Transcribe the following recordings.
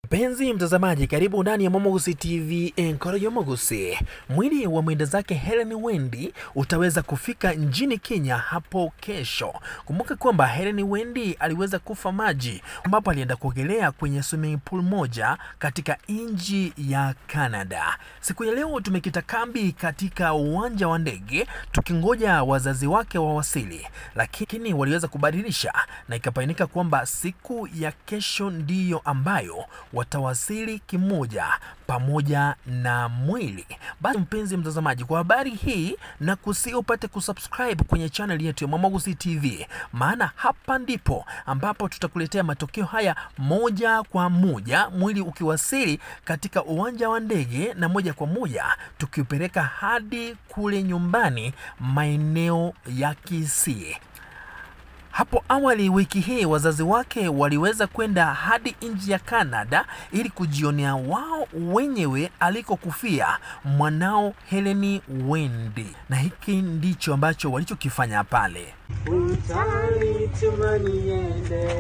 Mpenzi mtazamaji, karibu ndani ya Momogusi TV Enkoro Yomogusi. Mwili wa mwenda zake Helen Wendi utaweza kufika nchini Kenya hapo kesho. Kumbuka kwamba Helen Wendi aliweza kufa maji ambapo alienda kuogelea kwenye swimming pool moja katika nchi ya Canada. Siku ya leo tumekita kambi katika uwanja wa ndege tukingoja wazazi wake wawasili, lakini waliweza kubadilisha na ikabainika kwamba siku ya kesho ndiyo ambayo watawasili kimoja pamoja na mwili. Basi mpenzi mtazamaji, kwa habari hii na kusi upate kusubscribe kwenye channel yetu ya Mwamogusi TV, maana hapa ndipo ambapo tutakuletea matokeo haya moja kwa moja, mwili ukiwasili katika uwanja wa ndege, na moja kwa moja tukiupeleka hadi kule nyumbani maeneo ya Kisii. Hapo awali wiki hii wazazi wake waliweza kwenda hadi nchi ya Canada ili kujionea wao wenyewe alikokufia mwanao Heleni Wendi, na hiki ndicho ambacho walichokifanya pale. Utalituma niende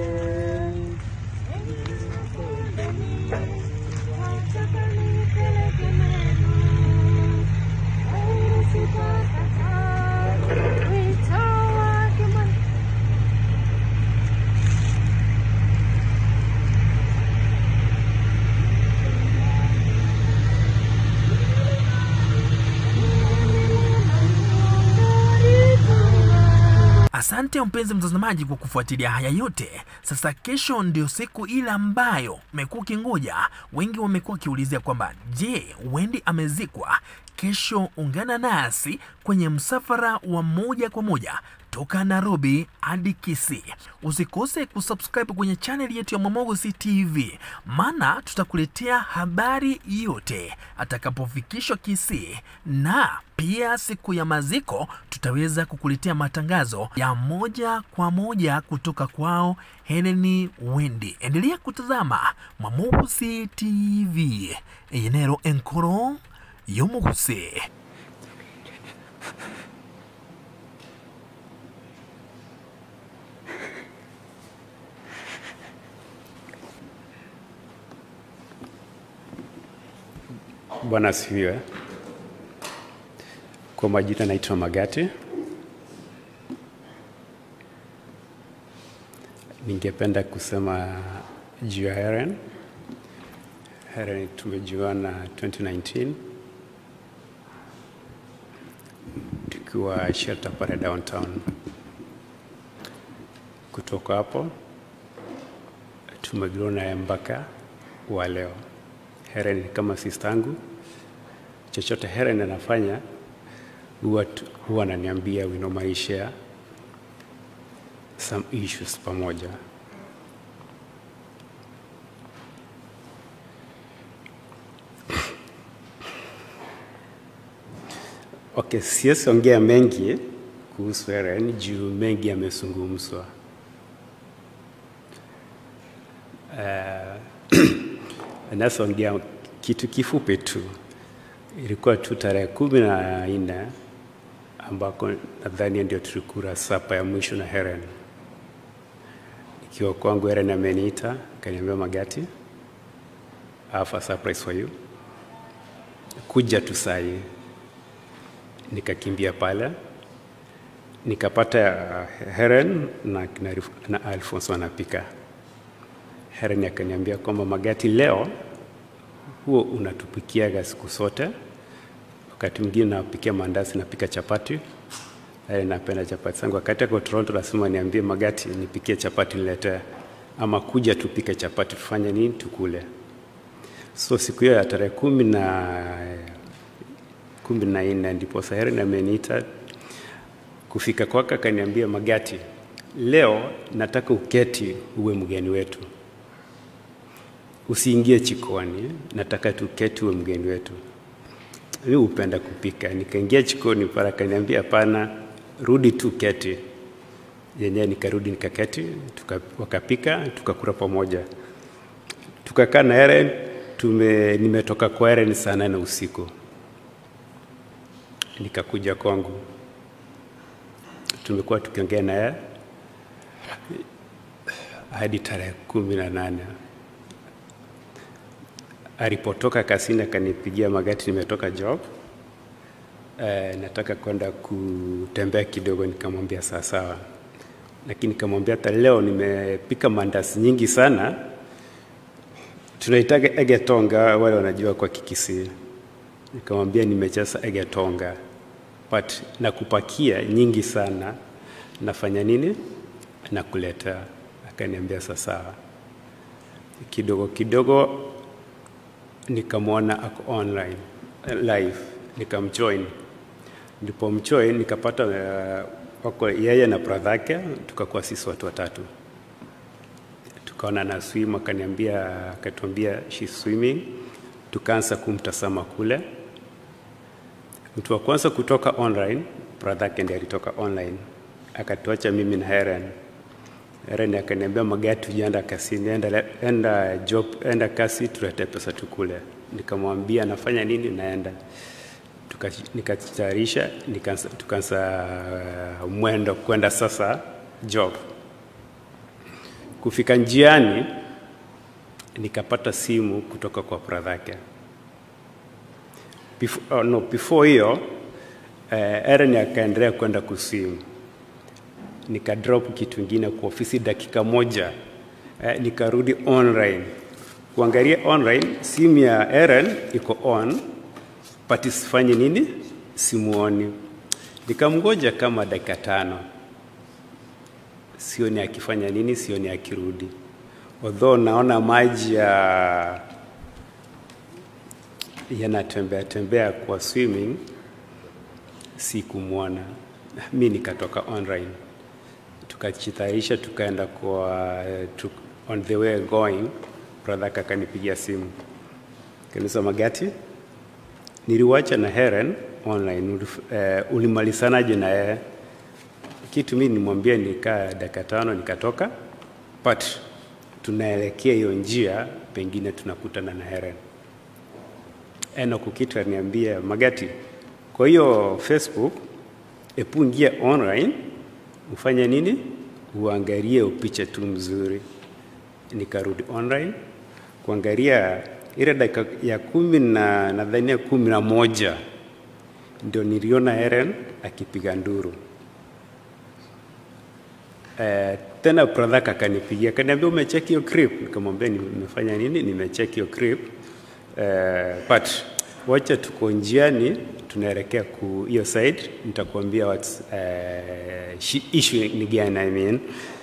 Asante mpenzi mtazamaji kwa kufuatilia haya yote. Sasa kesho ndio siku ile ambayo mmekuwa ukingoja. Wengi wamekuwa wakiulizia kwamba je, Wendi amezikwa? Kesho ungana nasi kwenye msafara wa moja kwa moja toka Nairobi hadi Kisii. Usikose kusubscribe kwenye channel yetu ya Mwamogusi TV, maana tutakuletea habari yote atakapofikishwa Kisii, na pia siku ya maziko tutaweza kukuletea matangazo ya moja kwa moja kutoka kwao Heleni Wendi. Endelea kutazama Mwamogusi TV enero enkoro yomogusi Bwana asifiwe. Kwa majina naitwa Magati. Ningependa kusema juu ya Heren. Heren tumejuana 2019 tukiwa shelter pale downtown. Kutoka hapo tumegrow naye mpaka wa leo. Helen ni kama sistangu. Chochote Helen anafanya huwa tu- huwa ananiambia we normally share some issues pamoja. Okay, siwezi ongea mengi kuhusu Helen juu mengi yamezungumzwa. Nasoongea kitu kifupi tu. Ilikuwa tu tarehe kumi na nne ambako nadhani ndio tulikula sapa ya mwisho na Helen. Ikiwa kwangu Helen ameniita akaniambia, Magati, I have a surprise for you, kuja tu saa hii. Nikakimbia pale nikapata uh, Helen na, na, na Alphonse wanapika. Helen akaniambia kwamba Magati, leo huo unatupikiaga siku zote, wakati mwingine napikia mandazi, napika chapati. Helen napenda chapati zangu. Wakati ako Toronto lazima niambie Magati, nipikie chapati niletee, ama kuja tupike chapati, tufanye nini, tukule. So siku hiyo ya tarehe kumi na kumi na nne ndipo Helen ameniita kufika kwake, akaniambia Magati, leo nataka uketi uwe mgeni wetu usiingie chikoni, nataka tuketi uwe mgeni wetu. Mimi hupenda kupika. Nikaingia chikoni pale, akaniambia hapana, rudi tu keti. Yenyewe nikarudi nikaketi, tuka, wakapika tukakula pamoja, tukakaa na Helen. Tume, nimetoka kwa Helen saa nane usiku, nikakuja kwangu, tumekuwa tukiongea na yeye hadi tarehe kumi na nane alipotoka kasini akanipigia magati, nimetoka job eh, nataka kwenda kutembea kidogo. Nikamwambia sawa sawa, lakini nikamwambia hata leo nimepika mandasi nyingi sana, tunaitaga egetonga, wale wanajua kwa Kikisii. Nikamwambia nimechaza egetonga but nakupakia nyingi sana, nafanya nini? Nakuletea. Akaniambia sawa sawa. Kidogo kidogo nikamwona ako online eh, live, nikamjoin. Nilipomjoin nikapata uh, wako yeye na brother yake, tukakuwa sisi watu watatu, tukaona na swim, akaniambia akatuambia she's swimming, tukaanza kumtazama kule. Mtu wa kwanza kutoka online, brother yake ndiye alitoka online, akatuacha mimi na Helen. Helen akaniambia magati, tujaenda kasini, enda, enda job, enda kasi, tulete pesa tukule. Nikamwambia nafanya nini, naenda Tuka- nikajitayarisha, nikaanza- tukaanza uh, mwendo kwenda sasa job. Kufika njiani, nikapata simu kutoka kwa brother yake Before, oh, no, before hiyo eh, Aaron akaendelea kwenda kusimu, nikadrop kitu ingine kwa ofisi dakika moja eh, nikarudi online kuangalia online, simu ya Aaron iko on but isifanye nini, simuoni. Nikamngoja kama dakika tano, sioni akifanya nini, sioni akirudi, although naona maji ya yanatembea tembea kwa swimming, sikumwona. Mi nikatoka online, tukajitayarisha tukaenda kwa tuk, on the way going, brother akanipigia simu kanisa Magati, niliwacha na Helen online. Ulif, eh, ulimalizanaje na yeye? Kitu mi nimwambia nikaa dakika tano nikatoka, but tunaelekea hiyo njia, pengine tunakutana na Helen. Enoch Kitu aliniambia Magati, kwa hiyo Facebook epu ingia online ufanye nini, uangalie upiche tu mzuri. Nikarudi online kuangalia ile dakika ya kumi na nadhania kumi na moja ndio niliona Eren akipiga nduru. Eh, tena brother akanipigia akaniambia umecheki hiyo clip? Nikamwambia nimefanya nini? Nimecheki hiyo clip. Eh, but wacha tuko njiani tunaelekea ku hiyo side, nitakuambia what's eh, shi- issue ni gani. I mean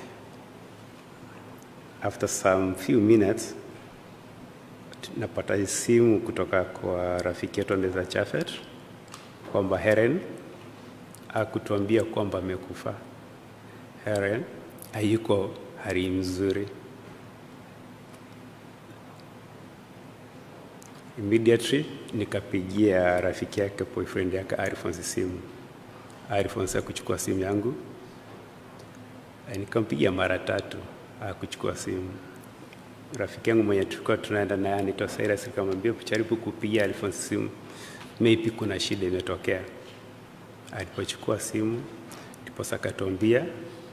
after some few minutes napata simu kutoka kwa rafiki yetu Ndeza Chafet kwamba Heren akutuambia kwamba amekufa. Heren hayuko hali mzuri. Immediately nikapigia rafiki yake boyfriend yake Alphonse simu. Alphonse akuchukua simu yangu, Eh, nikampigia mara tatu, akuchukua simu. Rafiki yangu mwenye tulikuwa tunaenda naye anaitwa Cyrus, nikamwambia jaribu kupigia Alphonse simu, maybe kuna shida imetokea. Alipochukua simu ndipo akatuambia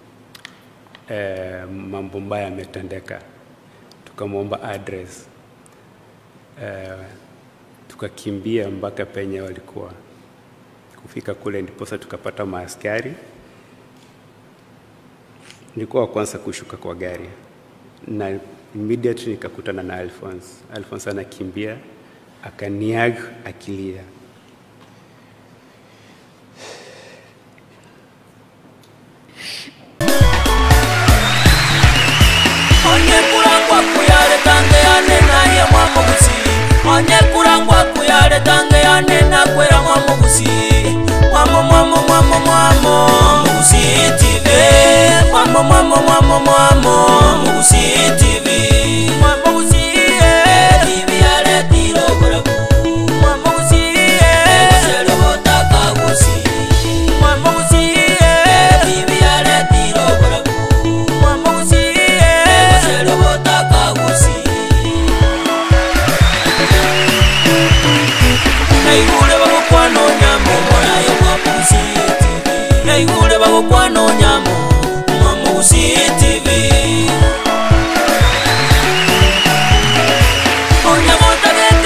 eh, mambo mbaya yametendeka. Tukamwomba address eh, tukakimbia mpaka penye walikuwa. Kufika kule ndiposa tukapata maaskari. Nilikuwa wa kwanza kushuka kwa gari na immediately nikakutana na Alphonse. Alphonse anakimbia akaniag akilia. onye kurangwa kuyale tange yane naye mwamugusi onye kurangwa kuyale tange yane nakwera mwamugusi mwamo mwamo mwamo mwamo mugusi tv mwamo mwamo mwamo mwamo mugusi tv mwamugusi tv yale tiro kuraku mwamugusi selo botaka gusi mwamugusi tv yale tiro kuraku mwamugusi selo botaka gusi naigule bagokwana onyamo morayo mwamugusi tv naigule bagokwana onyamo mwamugusi tv onyamo tagate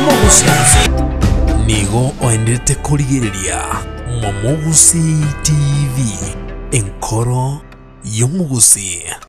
y'omugusi nigo oendete kurigiriria mwamugusi tv enkoro y'omugusi